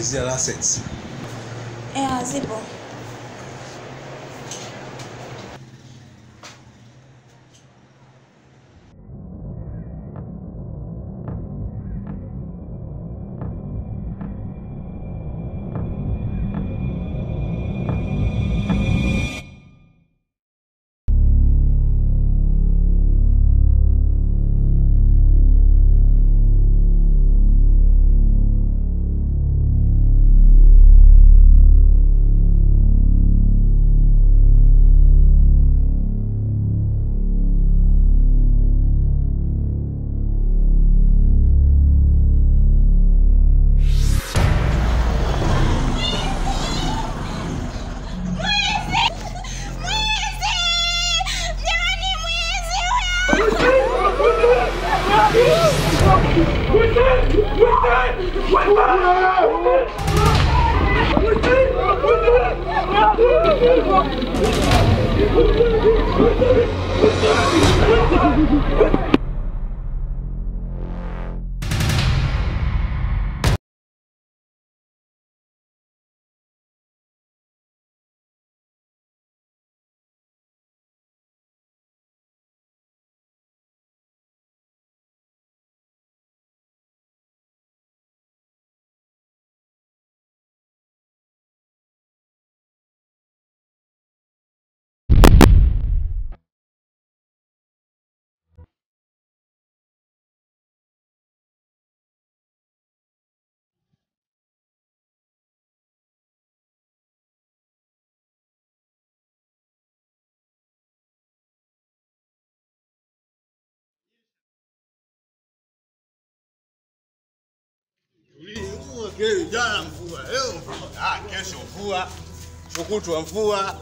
kuulizia license. Eh, zipo. Jana mvua, leo mvua, ah, kesho mvua, kutwa mvua.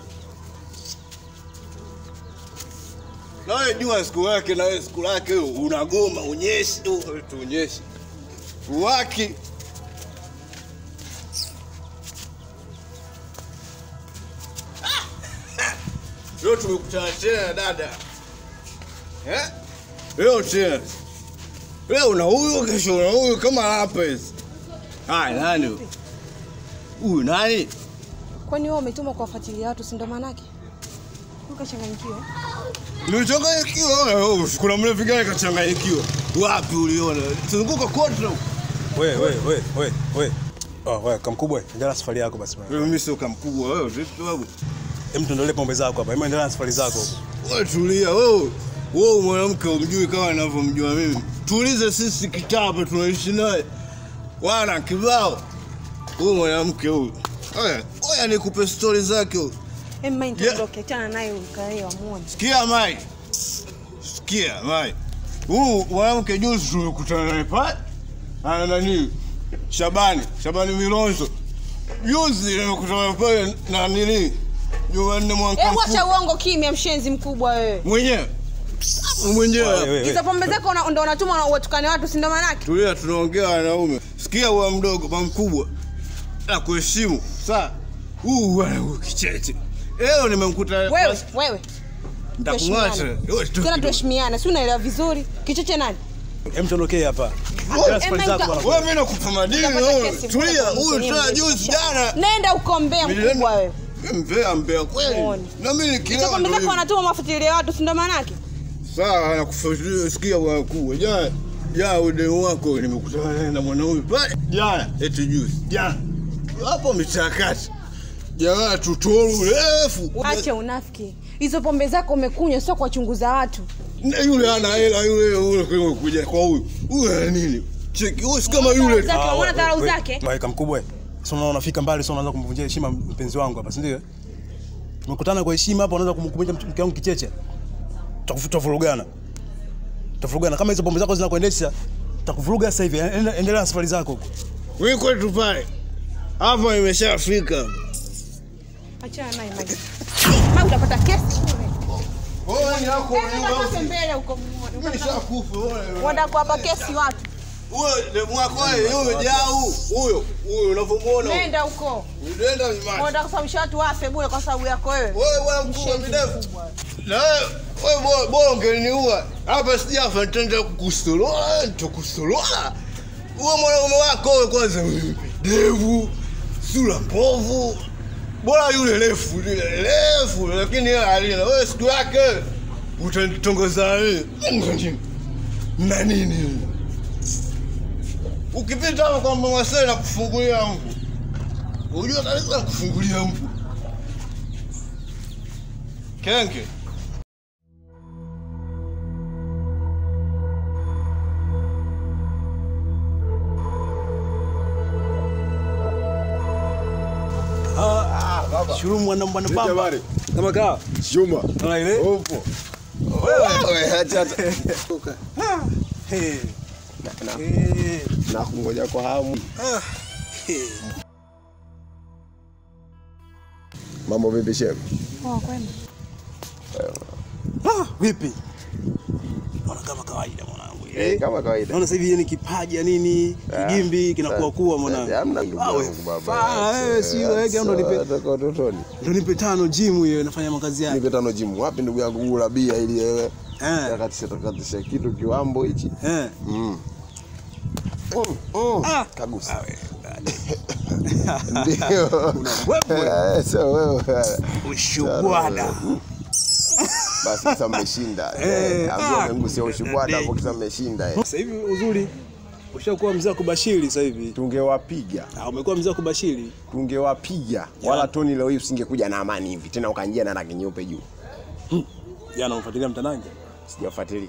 Na wewe jua siku yake, na wewe siku lake, unagoma unyeshi tu, tuonyeshi uwaki Leo tumekutana tena dada, eh? Leo tena, leo una huyu, kesho una huyu, kama hapa hizi. Haya, nani huyu? huyu? Nani? Kwani wewe umetuma kuwafuatilia watu, si ndo maanake? Ukachanganyikiwa. Nimechanganyikiwa. wewe, Kuna mlevi gani kachanganyikiwa? Wapi uliona? Zunguka kote huko. We, we, we, we, we. Oh, we, kamkubwa, endelea na safari yako basi bwana. Wewe mimi sio kamkubwa wewe, vipi babu? Hem, tuendelee pombe zako hapa. Hem, endelea na safari zako. Wewe tulia wewe. Wewe mwanamke umjui kama ninavyomjua mimi. Tuulize sisi kitapa tunaishi naye. Wana kibao. Huyu mwanamke huyu. Oya, oya nikupe stori zake huyu. Em, mimi nitaondoka, achana naye ukae wamuone. Sikia Mai. Sikia Mai. Huyu mwanamke juzi tulikutana naye pale. Ana nani? Shabani, Shabani Milonzo. Juzi nimekutana pale na nini? Jumanne mwaka Eh, wacha mfu- uongo kimya, mshenzi mkubwa wewe. mwenyewe. We, Mwenyewe. we, we. Hizo pombe zako una- ndo unatuma watukane watu, si ndo maanake? Tulia tunaongea wanaume. Sikia huwa mdogo, ba mkubwa. Na kuheshimu. Sawa. Huu bwana huyu kicheche. Leo nimemkuta Wewe, wewe. Nitakumwacha. tuheshimiane. Wewe tu- Tena tuheshimiane, si unaelewa vizuri? Kichoche nani? Hem, tuondokee hapa. Endelea na safari Em, zako em, bwana. Wewe mimi nakupa madini Utapata wewe. kesi Tulia, kubwa huyu kwenye tena mzee. juzi jana. Nenda ukombea mkubwa wewe. Mbea mbea kweli. Muone. Na mimi Hizo nikilewa pombe ndo zako hivi. wanatuma mafuatilia watu, si ndo maanake? Sawa, nakufuatilia sikia bwana kubwa. Jana jana udemu wako nimekutana naye na mwanaume pale. Jana eti juzi. Jana. Hapo michakati. Jamaa tutoru refu. Acha unafiki. Hizo pombe zako umekunywa sio kuwachunguza watu. Na yule ana hela yule yule kwa kuja kwa huyu. Huyu ana nini? Cheki, huyu si kama yule. Zake, Ah, unaona we- dharau we- zake? we, kamkubwa. Sio unaona unafika mbali, sio unaanza kumvunjia heshima mpenzi wangu hapa, si ndio? Tumekutana kwa heshima hapa, unaanza kumkumbusha mke wangu kicheche. Tutakufuta vurugana. Tutavurugana kama hizo pombe zako zinakuendesha. Tutakuvuruga sasa hivi. Ende- Endelea na safari zako huko. Wewe kwetu pale. Hapa imeshafika. Achana naye maji. Maji utapata kesi bure. Wewe ni yako Nenda kwanza mbele huko muone. Mimi nishakufa wewe. Unaenda kuwapa kesi watu. Huyo demu wako huyo jau huyo huyo unavyomuona. Nenda huko. Nenda vimani. Unaenda kusababisha watu wafe bure kwa sababu yako wewe. Wewe bwana mkubwa Mshenzi midefu. mkubwa. Na wewe wewe bora bora ungeniua. Hapa sijafa nitaenda kukusolola, nitakusolola. Wewe mwanaume wako wewe kwanza. devu, sura mbovu. Bora yule refu, yule refu, lakini yeye alina. Wewe siku yake utanitongoza mimi. Na nini? Ukipita hapo kwa mama Sele na kufungulia mvu. Unajua kabisa kufungulia mvu. Kenge. Ah, baba. shuru mwana mwana pamba. Jamani. Kama kaa. Juma. Unaona ile? Upo. Wewe acha hata. Hey. Na- Hey. Na kungoja kwa hamu. Ah. Hey. Mambo vipi shem? Poa kwema. Ah, vipi? Naona kama kawaida mwanangu. Eh, kama kawaida. Naona sasa hivi ni kipaji ya nini? Kigimbi kinakuwa kuwa mwanangu. Hamna ndugu Ah, we, yangu baba. faa, wewe si wewe ndo nipe Toka utotoni. ndo nipe tano gym hiyo inafanya makazi yake. Nipe tano jimu. Wapi ndugu yangu gula bia ili wewe Eh. takatisha takatisha kitu kiwambo hichi. Eh. Mm. Mm, mm. Ah. Kagusa. Ah, we. Ndio. wewe. Eh, Sio wewe. Ushubwada. Basi kisa mmeshinda. Eh, Eh, ambia ah, umengusia ushubwada hapo kisa mmeshinda. eh. Sasa hivi uzuri ushakuwa mzee wa kubashiri sasa hivi. Tungewapiga. Ah, umekuwa mzee wa kubashiri. Tungewapiga. Wala Toni leo hii usingekuja na amani hivi. Tena ukanjia na rangi nyeupe juu. Jana umfuatilia mtanange? Sijafuatilia.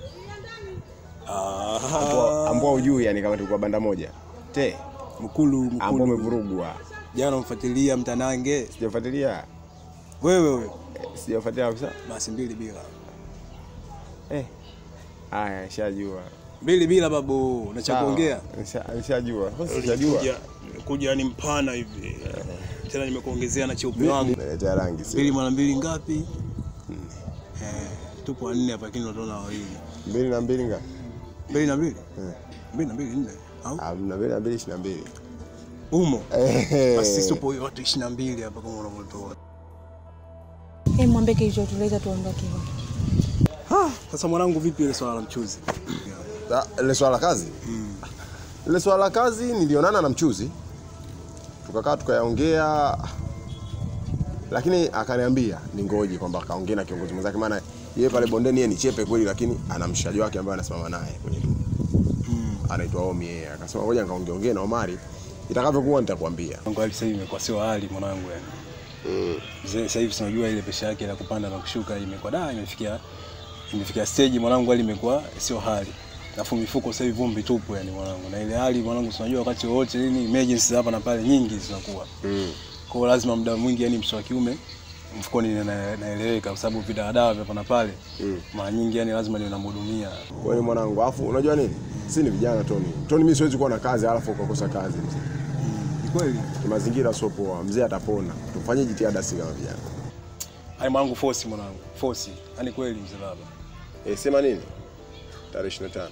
Ah, Ambao ujui yani kama tulikuwa banda moja. Te, mkulu ambao mkulu. umevurugwa. Jana umfuatilia mtanange. Sijafuatilia. Wewe wewe. Eh, Sijafuatilia kabisa. Basi mbili bila. Eh. Haya, nishajua. Mbili bila babu, na cha Sawa. kuongea. Nisha- Nishajua. Sasa Sijajua. Kuja- Kuja ni mpana hivi. Tena nimekuongezea na cheupe wangu. Naletea rangi Mbili sio. mara mbili ngapi? Eh, tupo wanne hapa lakini tunaona wawili. Mbili na mbili ngapi? Mbili na mbili? Eh. Mbili na mbili nne. Au? Ah, na mbili na mbili ishirini na mbili. Umo. Eh. Basi sisi tupo watu 22 hapa kama unavyotuona. Eh, mwambie kilichotuleta tuondoke. Ah, sasa mwanangu vipi ile swala la mchuzi? Ah, Ile swala la kazi? Ile swala la kazi nilionana na mchuzi. Tukakaa tukayaongea lakini akaniambia ningoje kwamba akaongea na kiongozi mwenzake maana yeye pale bondeni yeye ni chepe kweli lakini ana mshikaji wake ambaye anasimama naye kwenye dumu. Anaitwa Omi yeye. Akasema ngoja nikaongeongee na Omari itakavyokuwa nitakwambia. Mwanangu hali sasa hivi imekuwa sio hali mwanangu yani. Mm. Mzee sasa hivi tunajua ile pesha yake ya kupanda na kushuka imekuwa da imefikia imefikia stage mwanangu hali imekuwa sio hali. Alafu mifuko sasa hivi vumbi tupu yani mwanangu. Na ile hali mwanangu tunajua wakati wote nini emergency hapa na pale nyingi zinakuwa. Mm. Kwa hiyo lazima muda mwingi yani mtoto wa kiume mfukoni na- naeleweka kwa sababu vidawadawa vya hapa na pale Mm. mara nyingi yani lazima niwe namhudumia. Kwani mwanangu, afu unajua nini? Si ni vijana Tony. Tony mimi siwezi kuwa na kazi alafu ukakosa kazi. mzee. Ni kweli? Ni mazingira sio poa. Mzee atapona. Tufanye jitihada si kama vijana. Ai mwanangu force mwanangu. Force. Yaani kweli mzee baba. Eh, sema nini? Tarehe 25.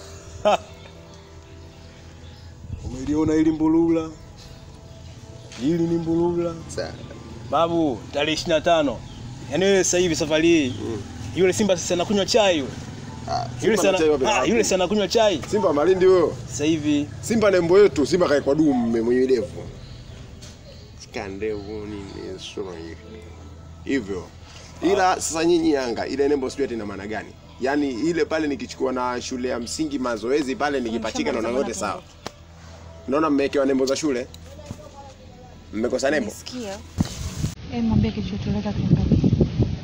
Umeliona hili mbulula? Hili ni mbulula. Sawa. Babu, tarehe 25. Yaani wewe sasa hivi safari hii yule Simba sasa anakunywa chai yule. Ah, Yule Simba na chai wapi? sana ah, yule sana anakunywa chai Simba Malindi huyo. sasa hivi. Simba nembo yetu, Simba kaekwa dume mwenye ndevu. Sika ndevu nini sura hivi. Hivyo. Ila sasa nyinyi Yanga, ile nembo sijui ati ina maana gani? Yaani ile pale nikichukua na shule ya msingi mazoezi pale nikipachika naona yote sawa. Naona mmewekewa nembo za shule? Mmekosa nembo? Nisikia. Eh, mwambie kilichotuleta tuondoke.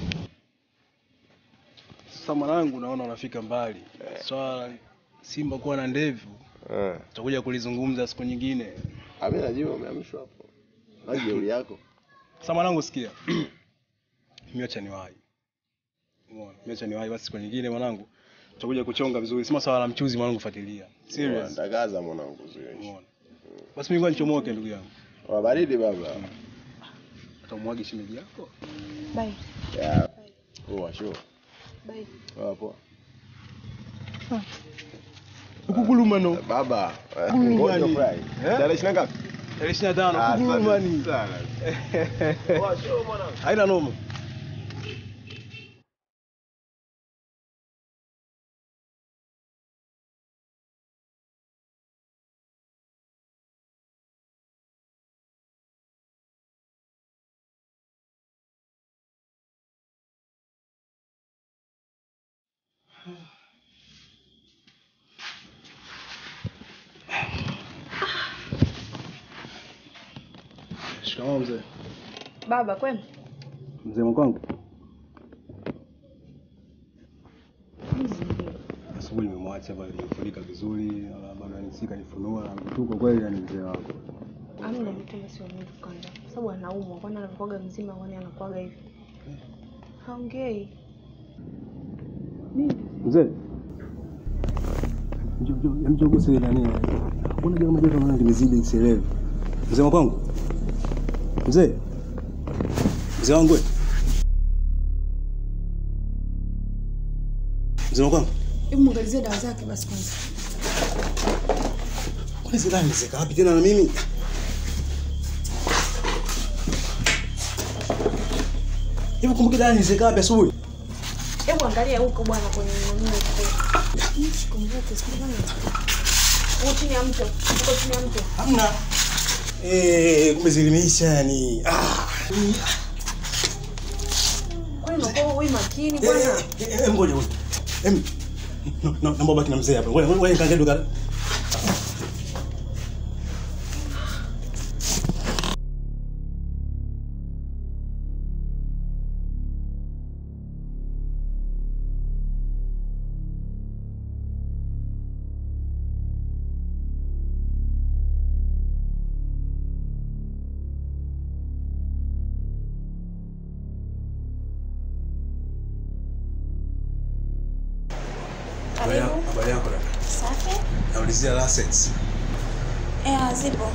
Sasa mwanangu naona unafika mbali. Swala la Simba kuwa na ndevu Eh. tutakuja kulizungumza siku nyingine. Mimi najua umeamshwa hapo. Na jeuri yako. Sasa mwanangu sikia. Mimi acha niwahi. Umeona? Mimi acha niwahi basi siku nyingine mwanangu. Tutakuja kuchonga vizuri. Sima swala la mchuzi mwanangu fuatilia. Serious. Ndagaza mwanangu sio. Umeona? Basi mimi ngoja nichomoke ndugu yangu. Wa baridi baba. Utamwagi shemeji yako? Bye. Ya. Oh, sure. Bye. Wapo. Ukugulumano. Baba, eh, Gulumani. ngoja ufurahi. Eh? Tarehe 20 ngapi? Tarehe 25 Ah, ukugulumani. sana. Haina noma. Shikamoo mzee. Baba kwema? Mzee mkwangu. Asubuhi nimemwacha pale nimefunika vizuri, na bado anisika nifunua na mtuko kweli na ni mzee wako. Amna mtume sio mimi kwanza. Kwa sababu anaumwa, kwani anakuaga mzima kwani anakuaga hivi? Haongei. Mzee. Njoo njoo njoo guse ile nani. Mbona kama joto naona limezidi sielewi. Mzee mkwangu. Mzee. Mzee wangu. we. Mzee mkwangu. Hebu muangalizie dawa zake basi kwanza. Kwani zile dawa zika wapi tena na mimi? Hivi kumbuka dawa nizeka wapi asubuhi? Hebu angalia huko bwana kwenye nani huko. Sikumbuki, sikumbuki. Huko chini ya mto. Huko chini ya mto. Hamna. Eh, kumbe zilimeisha yani. Ah. Kwani unakuwa wewe makini Eh, bwana? eh, eh, ngoja ngoja. Em. No, no, naomba baki na mzee hapa. Ngoja ngoja nikaangalie duka. Habari yako? Habari yako dada. Safi. Naulizia license. Eh, zipo.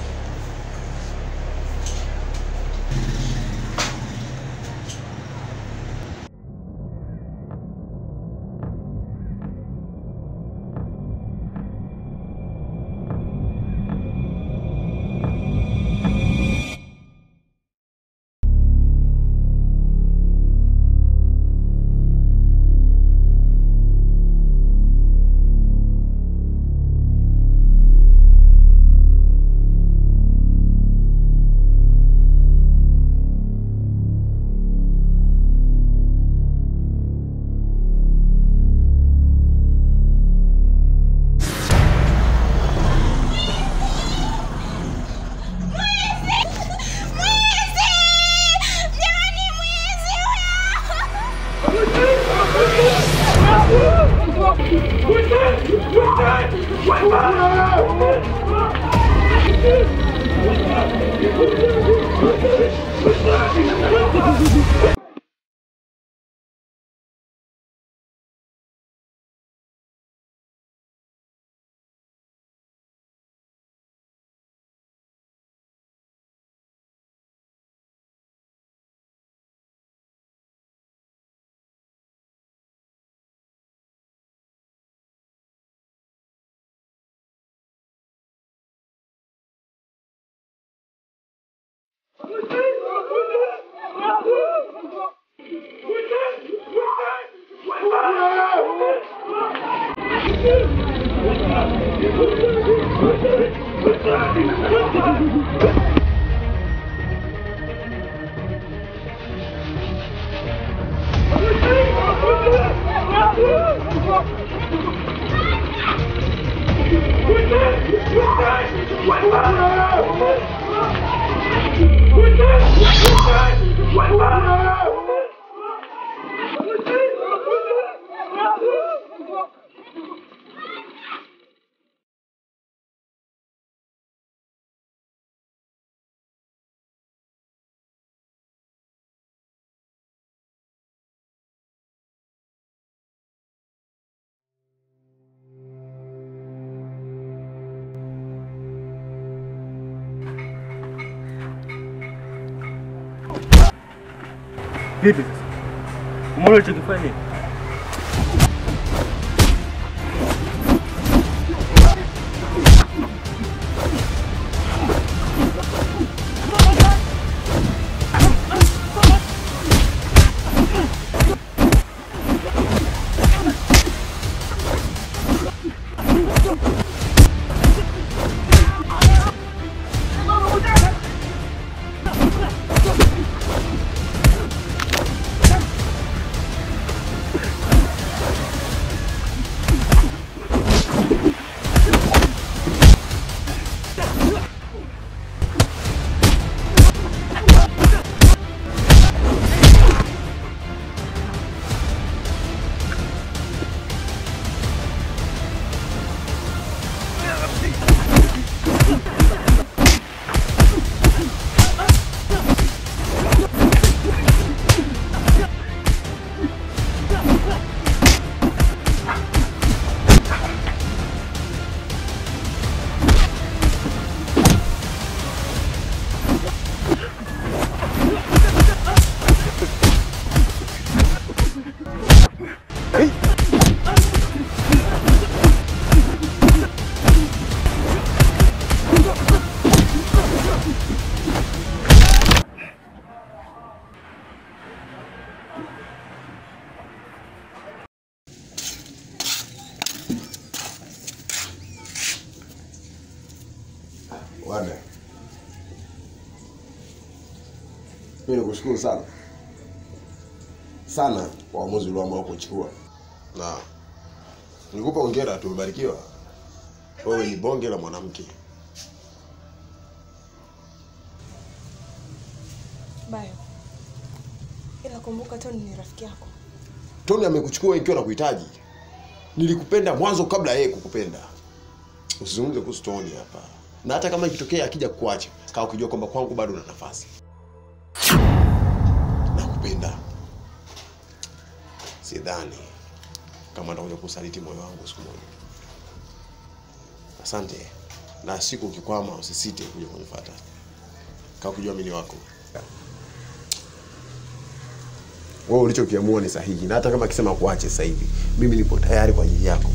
Vipi sasa? Umeona ulichokifanya? Mimi nikushukuru sana sana kwa uamuzi ulioamua kuchukua, na nikupa hongera, tumebarikiwa. Wewe ni bonge la mwanamke. Bayo, ila kumbuka Toni ni rafiki yako. Tony amekuchukua ikiwa na kuhitaji. Nilikupenda mwanzo kabla yeye kukupenda. Usizungumze kuhusu Tony hapa, na hata kama ikitokea akija kuacha, kaa ukijua kwamba kwangu bado una nafasi. Nakupenda. Sidhani kama nitakuja kusaliti moyo wangu siku moja. Asante, na siku ukikwama usisite kuja kunifuata. Kaa ukijua mimi ni wako. wewe ulichokiamua ni sahihi, na hata kama akisema kuache sasa hivi, mimi nipo tayari kwa ajili yako.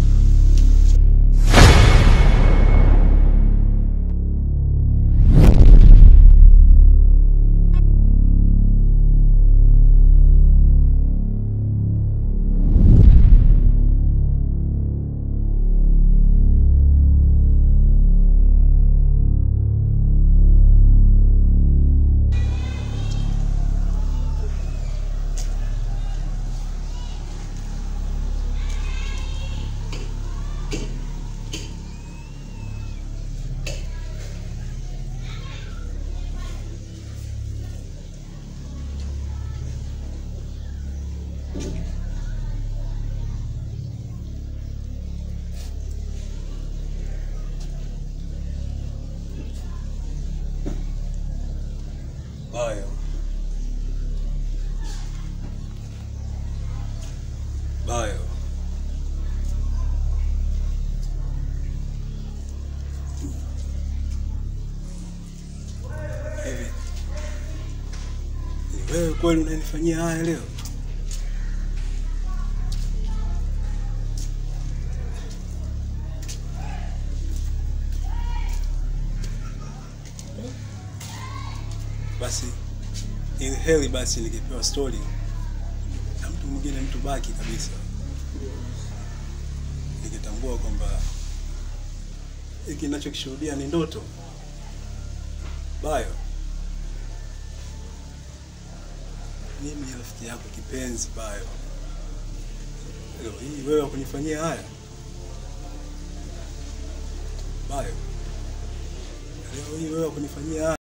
Bayo. Bayo. Hivi. Ni wewe kweli unanifanyia haya leo? Basi ili heli basi ningepewa story na mtu mwingine, mtu baki kabisa, nikitambua kwamba hiki ninachokishuhudia ni ndoto. Bayo, mimi ni rafiki yako kipenzi Bayo, leo hii wewe wakunifanyia haya Bayo, leo hii wewe wakunifanyia haya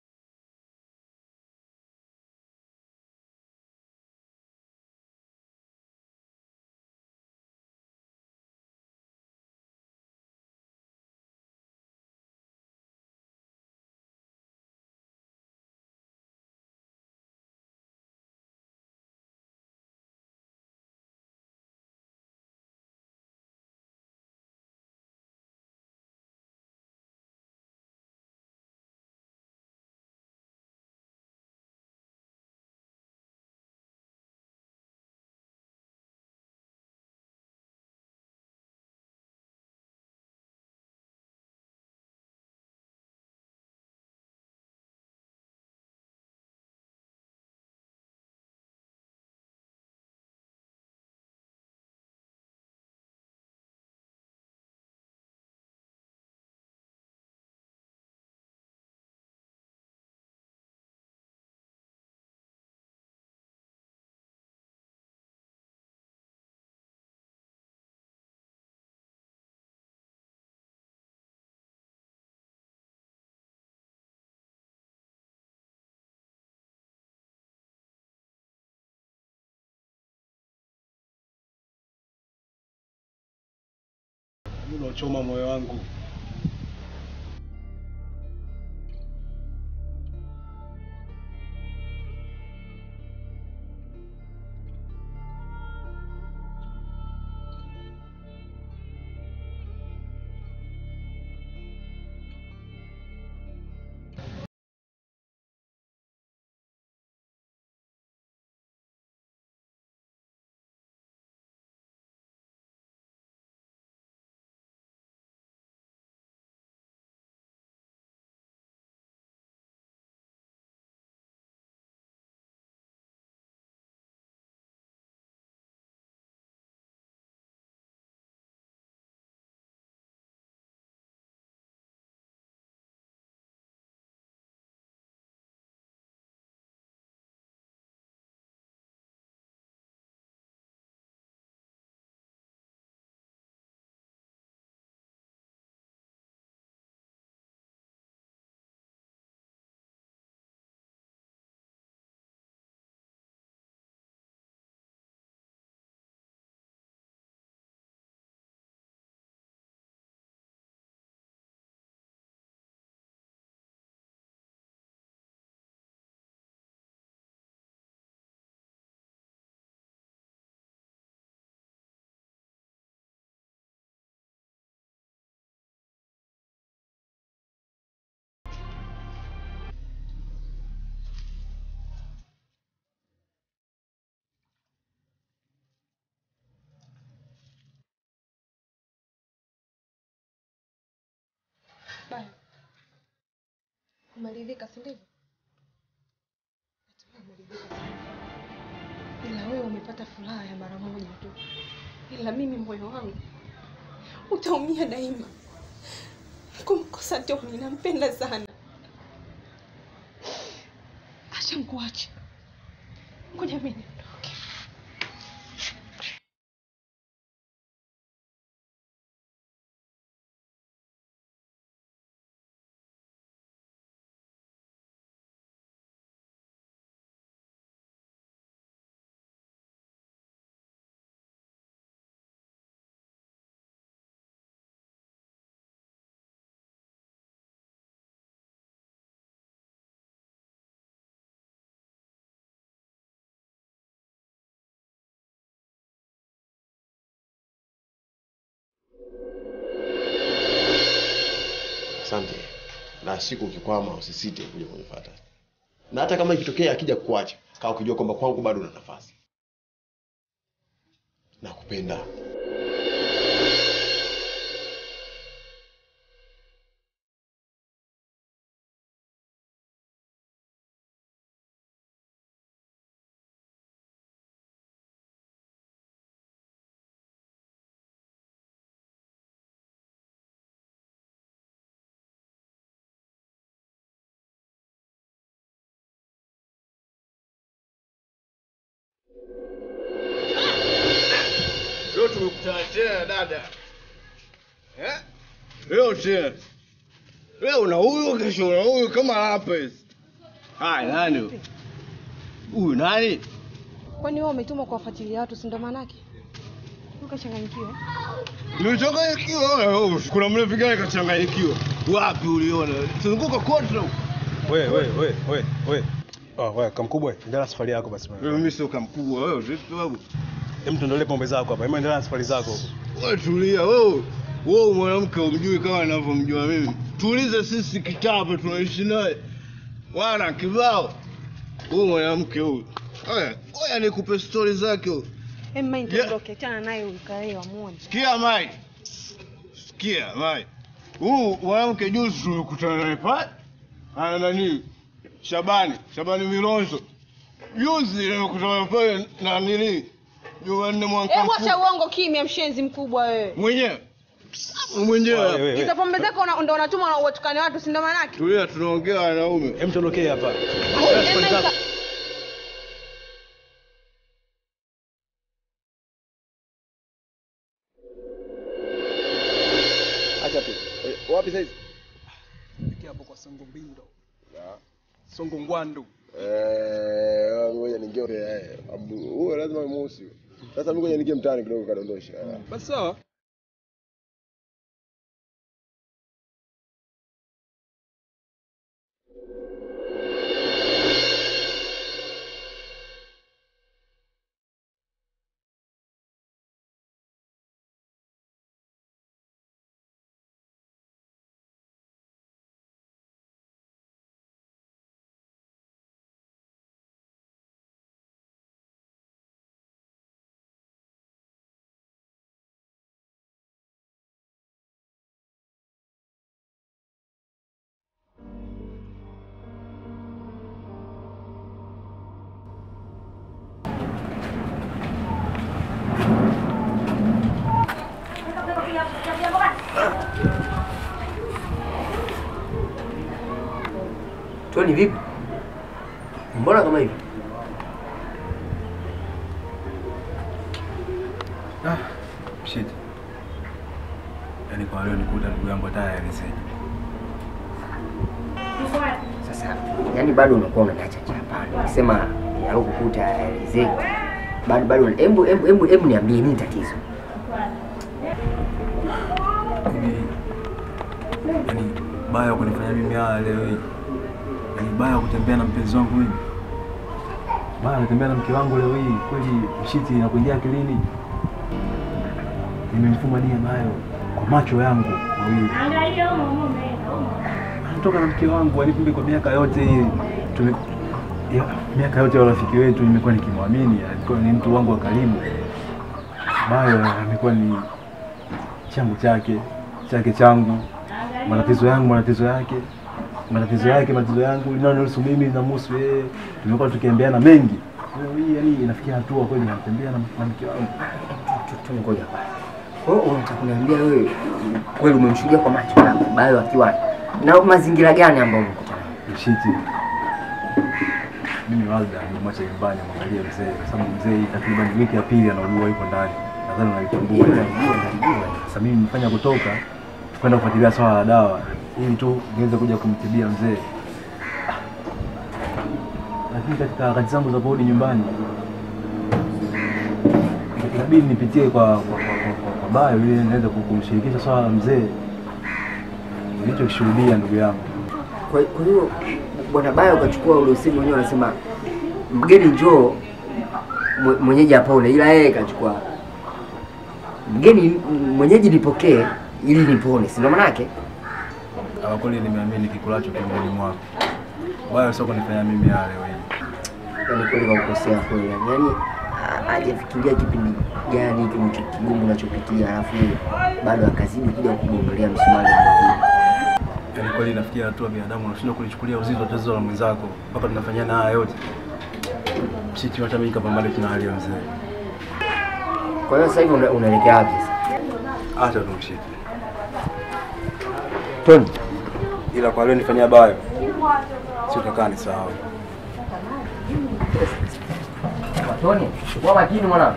unaochoma moyo wangu. Baya. Umeridhika si ndivyo? Natumai umeridhika sana. Ila wewe umepata furaha ya mara moja tu, ila mimi moyo wangu utaumia daima kumkosa Toni. Nampenda sana. Acha nikuache, ngoja mimi niondoke. Asante. Na siku ukikwama usisite kuja kunifuata. Na hata kama ikitokea akija kukuacha, kaa ukijua kwamba kwangu bado una nafasi. Nakupenda. Leo tumekutana tena dada. Eh? Leo tena. Leo una huyu kesho una huyu kama hapa hizi. Haya nani? huyu? Huyu nani? Kwani wewe umetumwa kuwafuatilia watu, si ndo maanake? Ukachanganyikiwa. Nimechanganyikiwa wewe. Kuna mlevi gani kachanganyikiwa? Wapi uliona? Zunguka kote huko. We, we, we, we, we. Oh, we, kamkubwa, endelea na safari yako basi. bwana. Mimi sio kamkubwa wewe, vipi babu? Hem, tuendelee pombe zako hapa. Hem, endelea na safari zako huko. Wewe tulia wewe. Wewe mwanamke umjui kama ninavyomjua mimi. Tuulize sisi kitabu tunaishi naye. Wana kibao. Huyu mwanamke huyu. Oya, oya nikupe stori zake huyu. Em, mimi Yeah. nitaondoke, achana naye huyu kae wamuone. Sikia Mai. Sikia Mai. Huyu mwanamke juzi tulikutana naye pale. Ana nani? Shabani, Shabani Milonzo. Juzi nimekutana naye pale na nini? Jumanne mwaka Eh, wacha mkuu. uongo kimya, mshenzi mkubwa wewe. Mwenyewe. We, we, Mwenyewe. we. Hizo pombe zako una- ndo unatuma watukane watu, si ndo maanake? Tulia tunaongea wanaume. Hem, tuondokee hapa. Em, Safari mimi zako. Acha tu. Eh, wapi sasa? Fikia hapo kwa Songo Mbindo. Songo Ngwandu. Eh, ngoja ningie eh. Abu, huyo lazima muhusi. Sasa mimi ngoja ningie mtaani kidogo kadondosha. Basi sawa. Toni vipi? Mbona kama hivi? Ah, shit. Yaani kwa leo nikuta ndugu yangu hata hayaelezeki. Sasa yani bado unakuwa unaniacha chapani. Nikisema yalokukuta aelezeki. Bado bado hebu hebu hebu hebu niambie nini tatizo? Yaani yaani baya kunifanya mimi haya leo hii. Yaani baya kutembea na mpenzi wangu mimi. Baya kutembea na mke wangu leo hii. Kweli mshiti inakuingia akilini. Nimemfuma nia nayo kwa macho yangu mawili. Anatoka na mke wangu alikumbe kwa miaka yote hii. Tume ya, miaka yote ya urafiki wetu nimekuwa nikimwamini, alikuwa ni mtu wangu wa karibu. Bayo amekuwa ni changu chake, chake changu. matatizo yangu, matatizo yake, matatizo yake, matatizo yangu, linalonihusu mimi linamhusu yeye. Tumekuwa tukiambiana mengi. Kwa hiyo hii yani inafikia hatua kweli natembea na na mke wangu. Tu- tu ngoja kwanza. Kwa hiyo unataka kuniambia wewe mm, kweli umemshuhudia kwa macho yako Bayo akiwa na mazingira gani ambayo umekutana nayo? Shiti. Mimi Walda nimemwacha nyumbani amwangalie mzee kwa sababu mzee hii takriban wiki ya pili anaugua yuko ndani. Nadhani unalitambua. Hiyo nalijua, nalijua. Sasa mimi nimefanya kutoka kwenda kufuatilia swala la dawa ili tu niweze kuja kumtibia mzee. Ah. Lakini katika harakati zangu za kurudi nyumbani inabidi nipitie kwa kwa, kwa, kwa, kwa, kwa Bayo ili niweze ku- kumshirikisha swala la mzee nilichokishuhudia ndugu yangu. Kwa kwa hiyo bwana Bayo ukachukua ule usemi wenyewe anasema mgeni njoo mwe- mwenyeji apone, ila yeye kachukua mgeni mwenyeji nipokee ili nipone, si ndio maana yake? Kwa kweli nimeamini kikulacho tumboni mwako. Bayo sio kunifanya mimi yale wewe. Yaani kweli kakukosea kweli, yaani yaani ha- hajafikiria kipindi gani hiki unacho- kigumu unachopitia, alafu bado akazidi kuja kugongelea msumari mwingine. Yaani kweli nafikia hatua binadamu unashindwa kulichukulia uzito wa tatizo la mwenzako mpaka tunafanyana haya yote. Shiti hata mimi kapambana tuna hali ya mzee. Kwa hiyo sasa hivi una- unaelekea wapi sasa? Acha tumshike. Tony, Ila kwa leo nifanyia Bayo. Sio takaa ni sawa. Tony, kuwa makini mwanangu.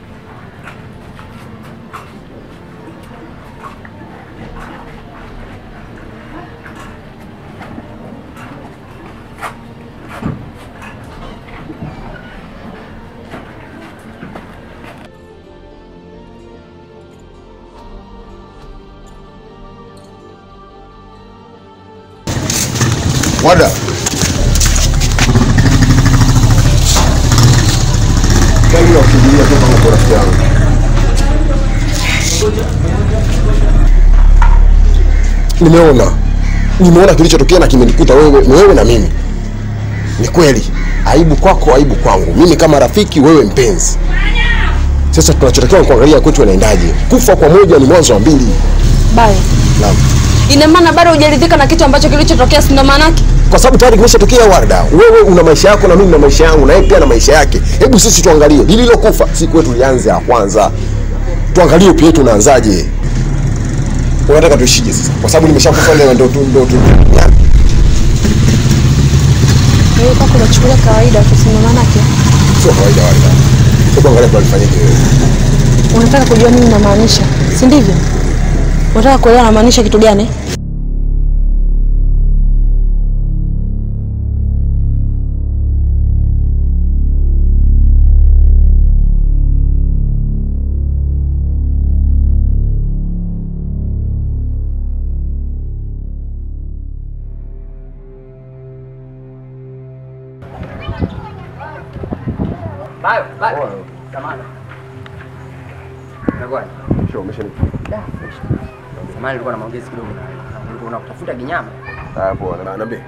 Wada. Gari ya kukimbilia toka huko rafiki yangu. Nimeona. Nimeona kilichotokea na kimenikuta wewe, wewe na mimi. Ni kweli. Aibu kwako, aibu kwangu. Mimi kama rafiki, wewe mpenzi. Sasa tunachotakiwa ni kuangalia kwetu inaendaje. Kufa kwa moja ni mwanzo wa mbili. Bayo, Naam. ina maana bado hujaridhika na kitu ambacho kilichotokea, si ndo maana yake? kwa sababu tayari kimeshatokea Warda. Wewe una maisha yako na mimi na maisha yangu, na yeye pia na maisha yake. Hebu sisi tuangalie lililokufa, si kwetu lianze ya kwanza, tuangalie upya yetu unaanzaje. Unataka tuishije sasa? Kwa sababu nimeshakufa leo, ndo tu ndo tu yani, Wewe kwako unachukulia kawaida tu, si ndo maana yake? sio kawaida Warda. Hebu angalia tu alifanyaje wewe. Unataka kujua nini namaanisha, si ndivyo? Unataka kuelewa namaanisha kitu gani? Bayo, Bayo. Samahani. Unakuwa? Sio umeshanipa. Da, fresh. Samahani nilikuwa na maongezi kidogo na wewe. Nilikuwa nakutafuta kinyama. Ah, poa. Na niambie.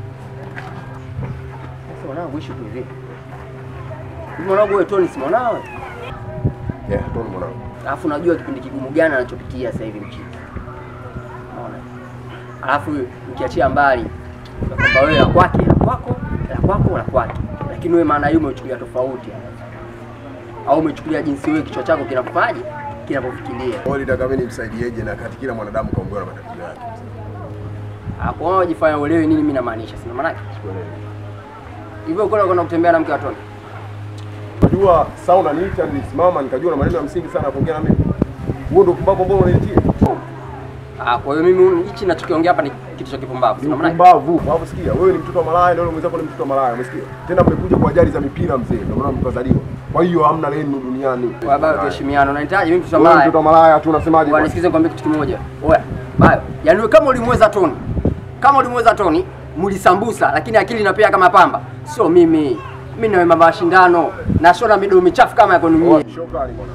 Sasa mwanangu ishi tu hivi. Hivi mwanangu wewe Tony si mwanao? Yeah, tuone mwanangu. Alafu unajua kipindi kigumu gani anachopitia sasa hivi mchini. Unaona? Alafu ukiachia mbali ya kwamba wewe la kwake la kwako, la kwako la kwake. Lakini wewe maana hiyo umechukulia tofauti. Au umechukulia jinsi wewe kichwa chako kinakufaje? Kinapofikiria. Wewe unataka mimi nimsaidieje na kati kila mwanadamu kaongoza na matatizo yake. Hapo wao wajifanya uelewe nini mimi namaanisha. Sina maana yake. Hivyo kuna kuna kutembea na mke wa Tony. Unajua saa unaniita nilisimama nikajua na maneno ya msingi sana kuongea na mimi. Huo ndio pumbavu ambao unanitia. Ah, kwa hiyo mimi hichi ninachokiongea hapa ni kitu cha kipumbavu. Sina maana yake. Pumbavu. Hapo sikia, wewe ni mtoto wa malaya na yule mwenzako ni mtoto wa malaya, umesikia? Tena mmekuja kwa ajali za mipira mzee, ndio maana mkazaliwa. Kwa hiyo hamna lenu duniani. Kwa bado tuheshimiane. Unanihitaji mimi mtoto wa Wewe malaya. mtoto wa malaya tu unasemaje? Bwana bwana? nisikize nikwambie kitu kimoja. Oya, bayo. Yaani wewe kama ulimweza Tony. Kama ulimweza Tony, mlisambusa lakini akili inapea kama pamba. Sio mimi. Mimi na mama mashindano. Na shona midomo michafu kama yako nyinyi. Shukrani bwana.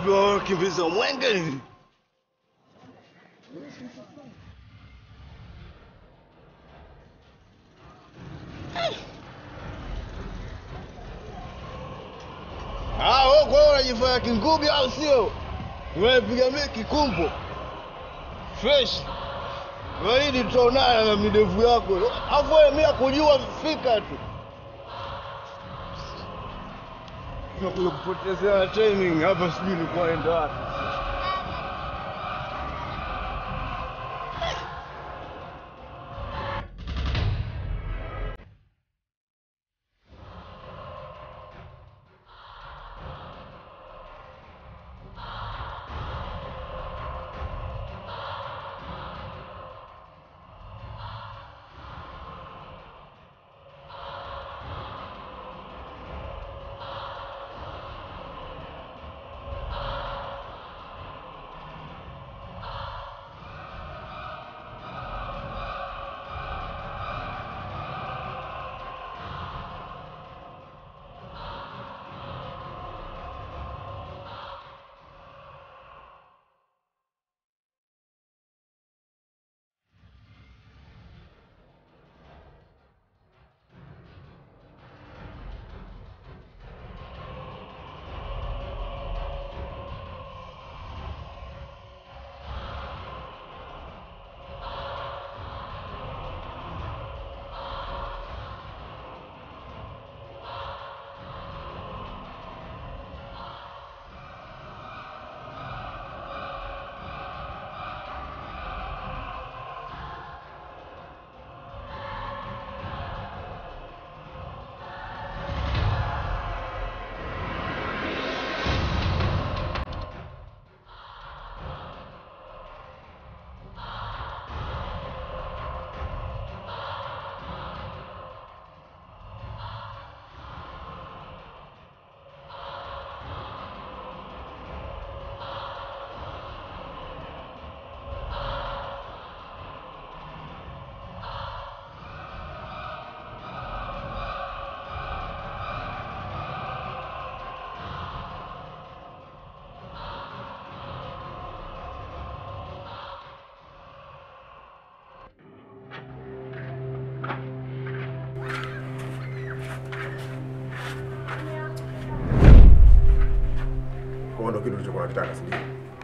Vipi wakimbiza mwenge nini? Ah, wewe kwa hiyo unajifanya kingubi au sio? Unaipiga mimi kikumbo. Fresh. Zaidi tutaonana na midevu yako. Alafu wewe mimi nakujua fika tu. Nakuja kupotezea timing hapa sijui nilikuwa naenda wapi. Kwa ndo kitu ulichokuwa unakitaka, si ndio?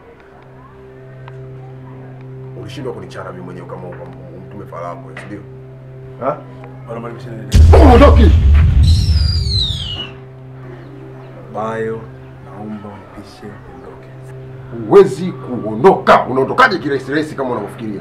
Ulishindwa kunichana mimi mwenyewe kama kama mtume Farako, si ndio? Ha? Bwana mwalimu sina nini. Ondoki. Bayo, naomba unipishe niondoke. Huwezi kuondoka. Unaondokaje kirahisi rahisi kama unavyofikiria?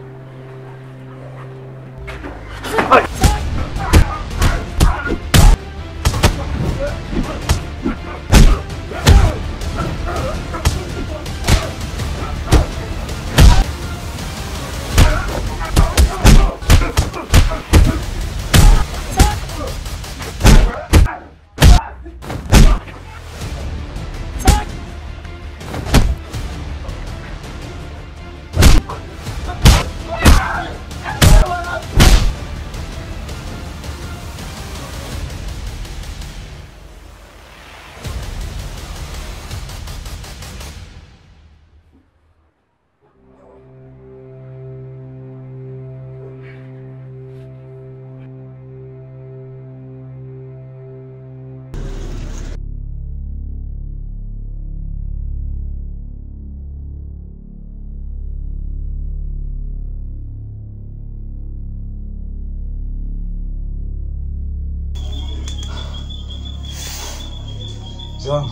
Mzee wangu.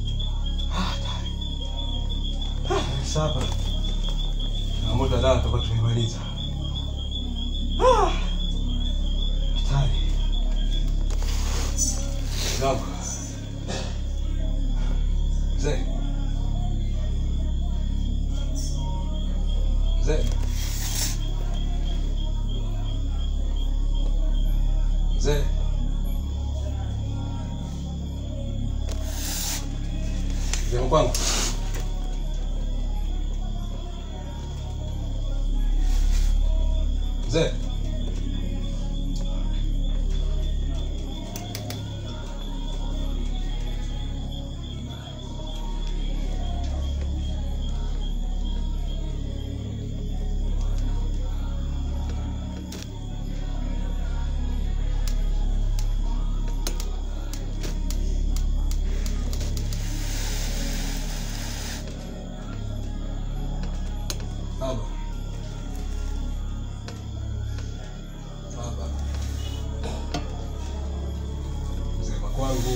Sasa. Na muda da tutakuwa tumemaliza. Ah! Hatari. Mzee wangu. Mzee. Mzee. Mzee. Mzee kwangu. Mzee. Baba. Baba. Mzee kwangu.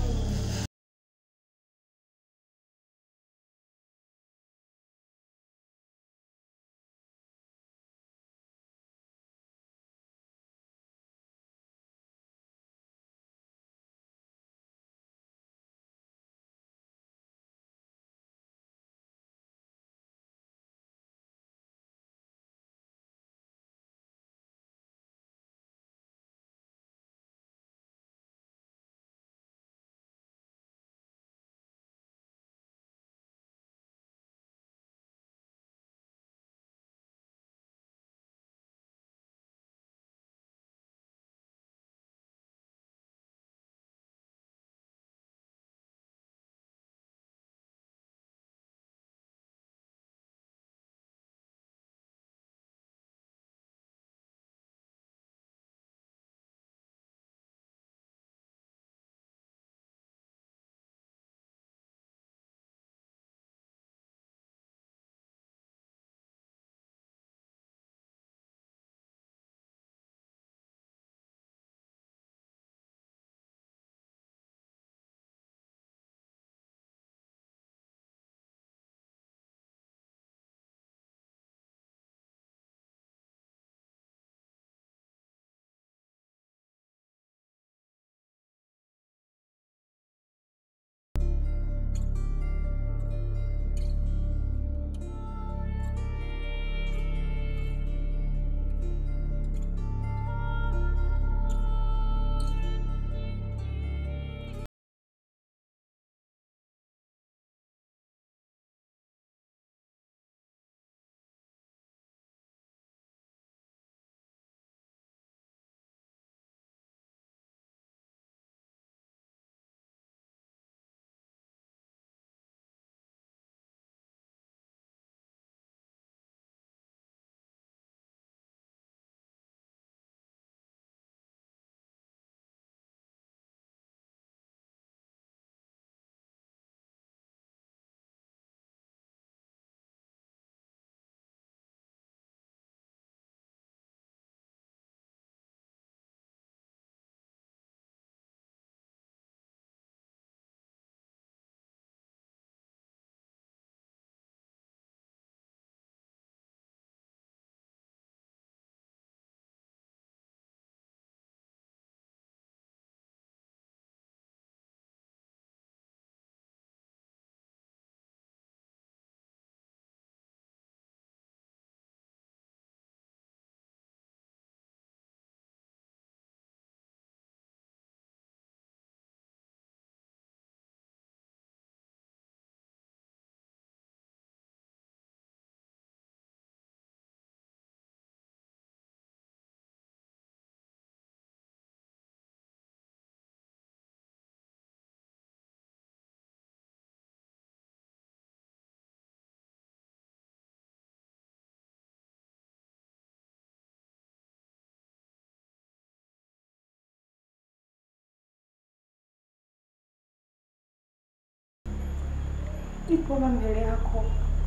Nipo hapa mbele yako,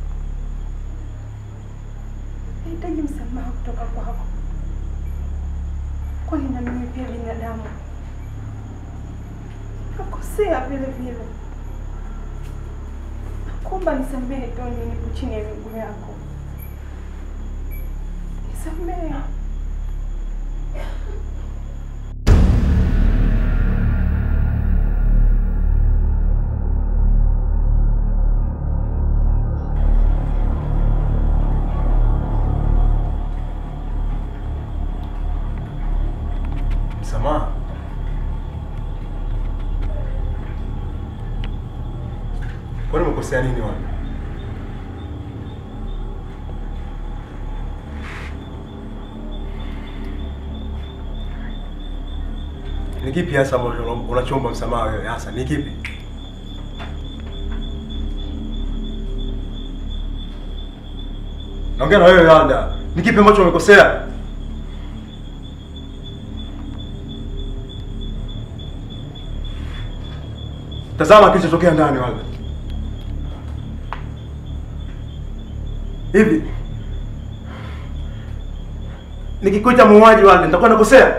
nahitaji msamaha kutoka kwako, kwani na mimi pia binadamu nakosea vile vile. Nakuomba nisamehe Toni, nipo chini ya miguu yako, nisamehe. Msamaha. Kwani umekosea nini wewe? Ni kipi hasa ambacho unachomba msamaha wewe hasa? Ni kipi? Naongea na wewe Wanda. Ni kipi ambacho umekosea? Tazama kilichotokea ndani Wanda. Hivi nikikuita muuaji Walda nitakuwa nakosea?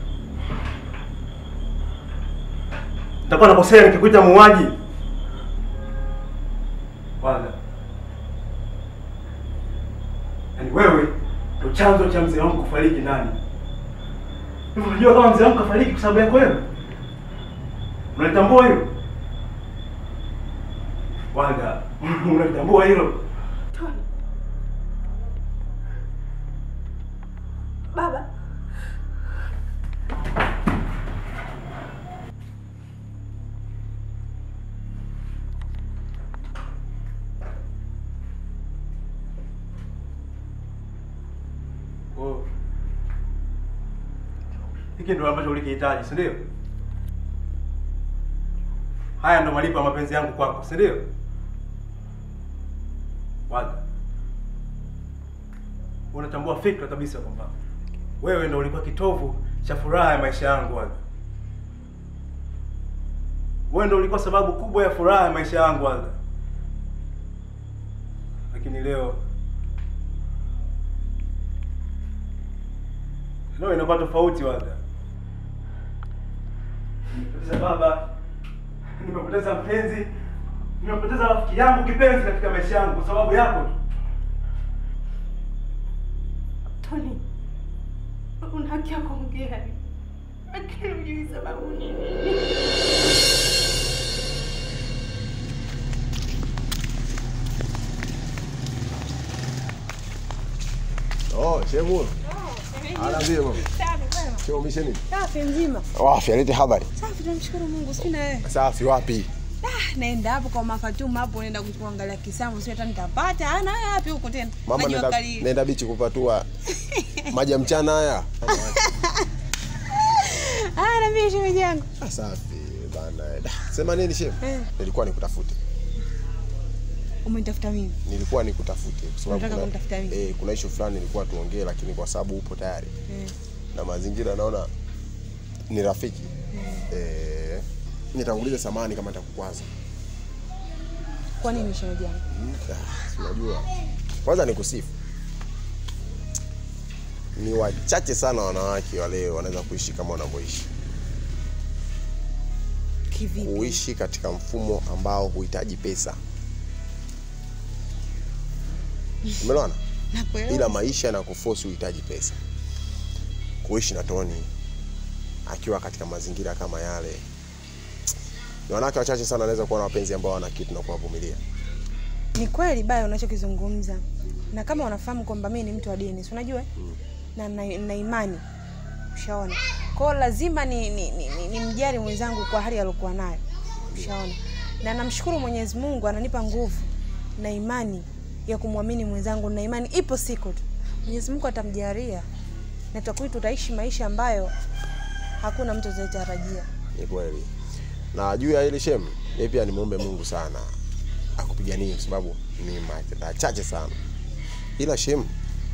Nitakuwa nakosea nikikuita muuaji? Walda. Yaani wewe ndio chanzo cha mzee wangu kufariki ndani. Hivi unajua kama mzee wangu kafariki kwa sababu yako wewe? Unalitambua hilo? Walda, unalitambua hilo? Tony. Baba. Oh. Hiki ndio ambacho ulikihitaji, si ndio? Haya ndo malipo ya mapenzi yangu kwako, si ndio? Walda. Unatambua fikra kabisa kwamba wewe ndo ulikuwa kitovu cha furaha ya maisha yangu Walda. Wewe ndo ulikuwa sababu kubwa ya furaha ya maisha yangu Walda. Lakini leo leo inakuwa tofauti Walda. Nimepoteza baba, nimepoteza mpenzi, nimepoteza rafiki yangu kipenzi katika maisha yangu kwa sababu yako tu. Tony. Una haki ya kuongea. Lakini hujui sababu ni nini. Oh, shemu. Anaambia mama. Sio misheni. Safi mzima. Wapi alete habari? Safi tunamshukuru Mungu. Sina wewe. Safi wapi? Ah, naenda hapo kwa Mafatuma hapo naenda kuangalia kisamvu sio hata nitapata. Ana wewe wapi huko tena? Mama Maji nenda, wakali. nenda bichi kupatua maji ya mchana haya. Ah, na mimi shemeji yangu. Ah, Safi bana. Da, Sema nini shemu? Eh. Nilikuwa nikutafute. Umenitafuta mimi. Nilikuwa nikutafute kwa sababu Unataka kuna, kunitafuta mimi? eh, kuna issue fulani nilikuwa tuongee lakini kwa sababu upo tayari Eh. na mazingira naona ni rafiki. Eh, nitanguliza samani kama nitakukwaza. Kwa nini shemeji yangu? Mm, ah, si Unajua, kwanza ni kusifu, ni wachache sana wanawake wa leo wanaweza kuishi kama wanavyoishi, Kivipi? kuishi katika mfumo ambao huhitaji pesa. Umeelewana? Nakuelewa. Ila maisha na kuforce uhitaji pesa. Kuishi na Toni akiwa katika mazingira kama yale, ni wanawake wachache sana wanaweza kuwa na wapenzi ambao wana kitu na kuwavumilia. Ni kweli baya unachokizungumza. Na kama unafahamu kwamba mimi ni mtu wa dini, si unajua? eh? Na na, na imani. Ushaona? Kwa hiyo lazima ni, ni, ni, ni, ni mjali mwenzangu kwa hali aliyokuwa nayo. Ushaona? Na namshukuru Mwenyezi Mungu ananipa nguvu na imani ya kumwamini mwenzangu na imani ipo siku tu. Mwenyezi Mungu atamjalia. Na tutakuwa tutaishi maisha ambayo hakuna mtu atatarajia. Ni kweli. Na juu ya ile shem, yeye pia nimwombe Mungu sana akupiganie kwa sababu ni mara chache sana. Ila shem,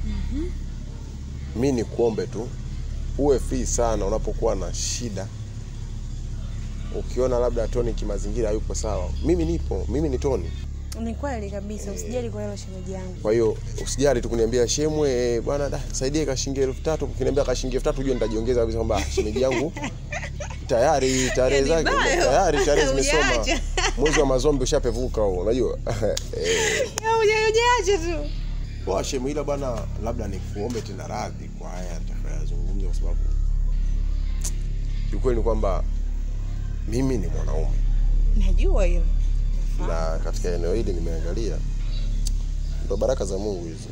mi ni kuombe tu uwe free sana unapokuwa na shida. Ukiona labda Toni kimazingira hayupo sawa, mimi nipo, mimi ni Toni. Ni kweli kabisa, usijali kwa hilo shemeji yangu. Kwa hiyo usijali tu kuniambia shemwe, eh, bwana da, saidie kashingi elfu tatu. Ukiniambia kashingi elfu tatu, ujue nitajiongeza kabisa kwamba ah, shemeji yangu tayari tarehe Yaani zake bayo. tayari tarehe zimesoma, Hujaacha. mwezi wa mazombi ushapevuka huo, unajua eh, Ujaache tu. kwa shemu, ila bwana, labda nikuombe tena radhi kwa haya nitakayozungumza, kwa sababu kiukweli ni kwamba mimi ni mwanaume Najua hilo. na katika eneo hili nimeangalia, ndo baraka za Mungu hizo.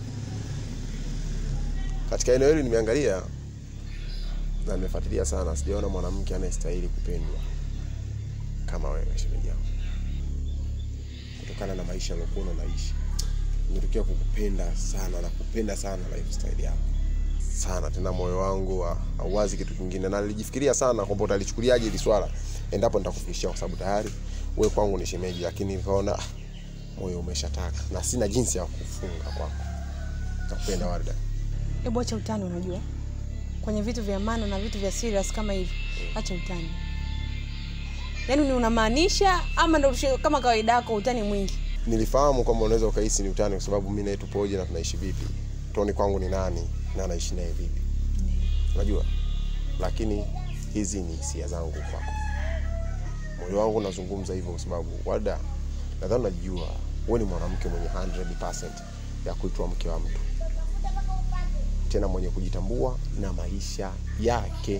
Katika eneo hili nimeangalia na nimefuatilia sana, sijaona mwanamke anayestahili kupendwa kama wewe, shemeji yangu, kutokana na maisha aliyokuwa unaishi. Nimetokea kukupenda sana na kupenda sana lifestyle yako sana, tena moyo wangu ha- hauwazi kitu kingine, na nilijifikiria sana kwamba utalichukuliaje hili swala endapo nitakufikishia, kwa sababu tayari wewe kwangu ni shemeji, lakini nikaona ah, moyo umeshataka na sina jinsi ya kufunga kwako. Nakupenda Warda. Hebu acha utani, unajua kwenye vitu vya maana na vitu vya serious kama hivi, acha utani. Yaani ni unamaanisha ama ndo ushe- kama kawaida yako utani mwingi? Nilifahamu kwamba unaweza ukahisi ni utani, kwa sababu mimi naye tupoje na tunaishi vipi, Toni kwangu ni nani na anaishi naye vipi. unajua, lakini hizi ni hisia zangu kwako. Moyo wangu unazungumza hivyo kwa sababu Warda, nadhani unajua wewe ni mwanamke mwenye 100% ya kuitwa mke wa mtu, tena mwenye kujitambua na maisha yake.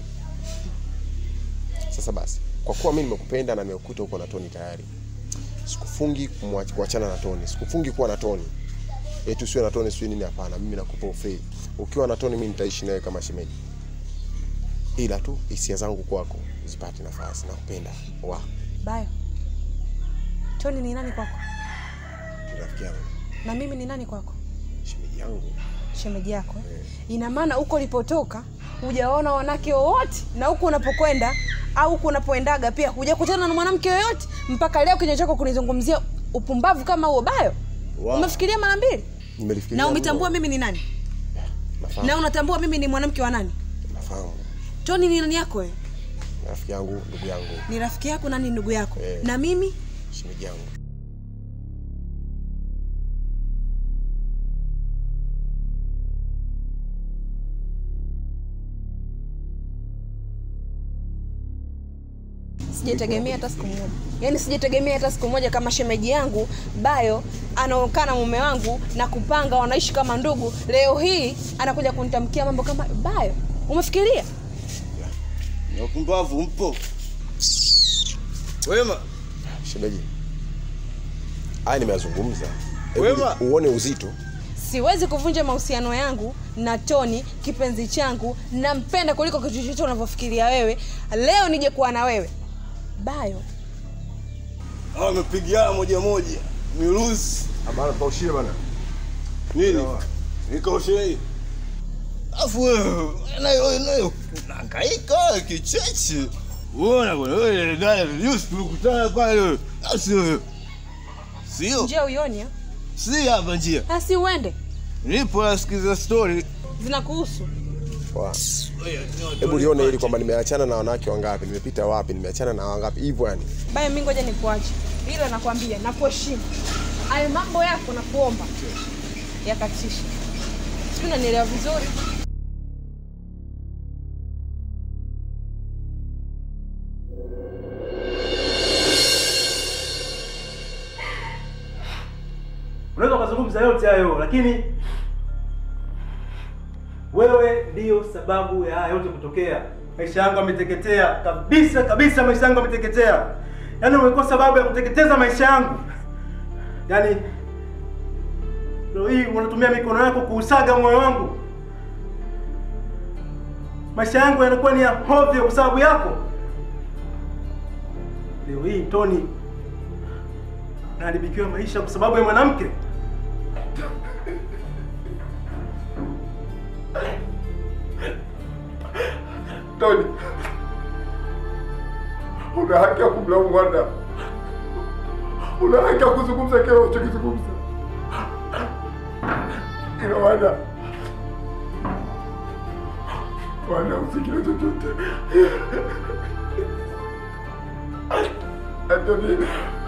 Sasa basi, kwa kuwa mimi nimekupenda na nimekukuta huko na Toni tayari, sikufungi kumwach- kuachana na Toni, sikufungi kuwa na Toni eti usiwe na Toni sijui nini. Hapana, mimi nakupa ufei. Ukiwa na Toni, mimi nitaishi nawe kama shemeji, ila tu hisia zangu kwako zipate nafasi. Nakupenda wa Bayo, Toni ni nani kwako? ni rafiki yangu, Na mimi ni nani kwako? shemeji yangu. Shemeji yako. Ina maana huko ulipotoka hujaona wanawake wowote, na huku unapokwenda au huku unapoendaga pia hujakutana na mwanamke yoyote mpaka leo kinywa chako kunizungumzia upumbavu kama huo. Bayo, Wow. umefikiria mara mbili Nimelifikiria na umetambua mno. mimi ni nani Nafahamu, na unatambua mimi ni mwanamke wa nani? nafahamu. Toni ni nani yako wewe? Ni rafiki yangu, ndugu yangu, Ni rafiki yako na ni ndugu yako Eh. na mimi shemeji yangu. sijategemea hata siku moja, yaani sijategemea hata siku moja kama shemeji yangu Bayo anaokaa na mume wangu na kupanga wanaishi kama ndugu, leo hii anakuja kunitamkia mambo kama Bayo. Umefikiria? Na upumbavu mpo. Wema, Shemeji, haya nimeyazungumza, Hebu Wema. uone uzito. Siwezi kuvunja mahusiano yangu na Toni, kipenzi changu, nampenda kuliko kitu chochote unavyofikiria wewe. Leo nije kuwa na wewe Bayo. hawa wamepigiana moja moja. Miruzi. Amana tukaushie bana. Nini? Nikaoshe. Afu wewe nayo nayo unahangaika kicheche. Uona bwana wewe dada Yusuf tulikutana pale. Asi wewe. Sio? Njia uioni? eh? Si hapa njia. Asi uende, Nipo nasikiza story. zinakuhusu. Poa. Hebu lione hili kwamba nimeachana na wanawake wangapi, nimepita wapi, nimeachana na wangapi hivyo yani. Baya, mimi ngoja nikuache, ila nakwambia nakuheshimu. Hayo mambo yako nakuomba yakatisha, sijui unanielewa vizuri. Unaweza ukazungumza yote hayo, lakini wewe ndiyo sababu ya haya yote kutokea. Maisha yangu yameteketea kabisa kabisa, maisha yangu yameteketea. Yaani umekuwa sababu ya kuteketeza maisha yangu. Yaani leo hii unatumia mikono yako kuusaga moyo wangu. Maisha yangu yanakuwa ni ya hovyo kwa sababu yako. Leo hii Tony naharibikiwa maisha kwa sababu ya mwanamke. Tony, una haki ya kumlaumu Wanda, una haki ya kuzungumza kile unachokizungumza. Ila Wanda, Wanda usikile chochote. Anthony,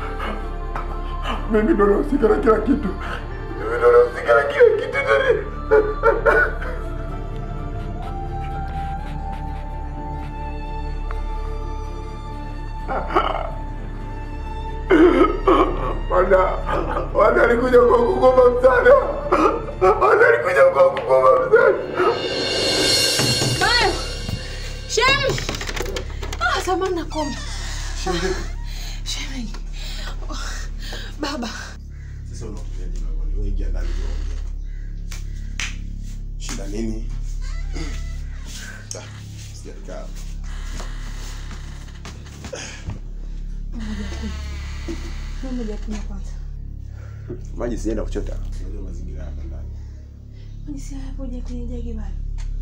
mimi ndo nahusika na kila kitu, mimi ndo nahusika na kila kitu Tony. Wanda, Wanda alikuja kwa kukuomba msaada. Wanda alikuja kwa kukuomba msaada. Bayo, Shem, ah, samahani nakuomba. Shemeji, Oh, baba, Sasa unakujaje na wewe ingia ndani uongee. Shida nini? Ah, sijakaa. mmoja kunywa kwanza. Maji sijaenda kuchota. Unajua mazingira hapa ndani. Maji si hapo je kwenye jagi bado.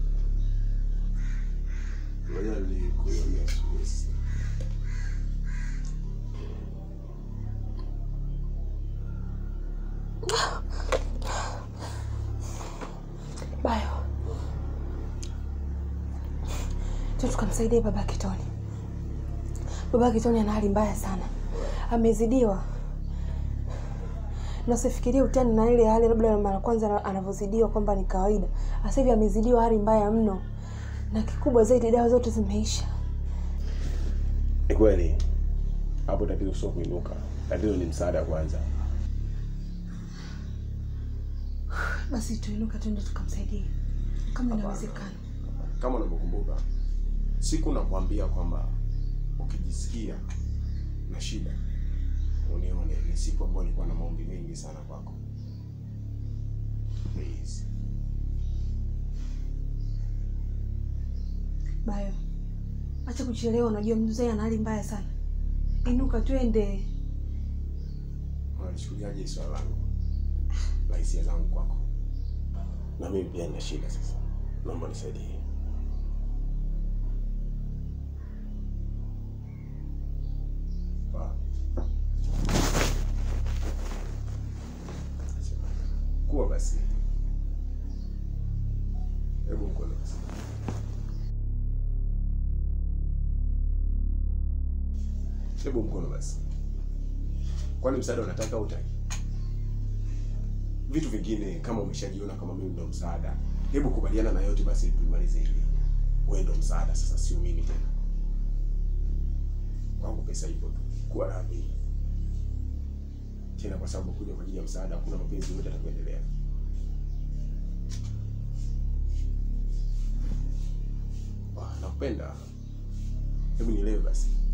Ngoja nikuone asubuhi sasa. Bayo, tu tukamsaidia baba Kitoni. Baba Kitoni ana hali mbaya sana, amezidiwa na usifikirie utani na ile hali labda mara kwanza anavyozidiwa kwamba ni kawaida. Sasa hivi amezidiwa hali mbaya mno, na kikubwa zaidi, dawa zote zimeisha. Ni kweli hapo, tatizo sio kuinuka, tatizo ni msaada kwanza. Basi tuinuka, twende tukamsaidie kama inawezekana. Kama unavyokumbuka siku nakwambia kwamba ukijisikia na shida unione, ni siku ambayo nilikuwa na maombi mengi sana kwako. Please. Bayo, acha kuchelewa, unajua mzee ana hali mbaya sana. Inuka twende. Unalichukuliaje swala langu la hisia zangu kwako? Na mimi pia nina shida sasa, naomba nisaidie. Wa- Kuwa basi, hebu mkono basi. Hebu mkono basi. Kwani msaada unataka au utaki? Vitu vingine kama umeshajiona kama mimi ndo msaada, hebu kubaliana na yote basi, tumalize hili. Wewe ndo msaada sasa, sio mimi tena. Kwangu pesa ipo tu, kuwa radhi tena, kwa sababu kuja kwa ajili ya msaada, hakuna mapenzi yote atakuendelea. Nakupenda, hebu nielewe basi.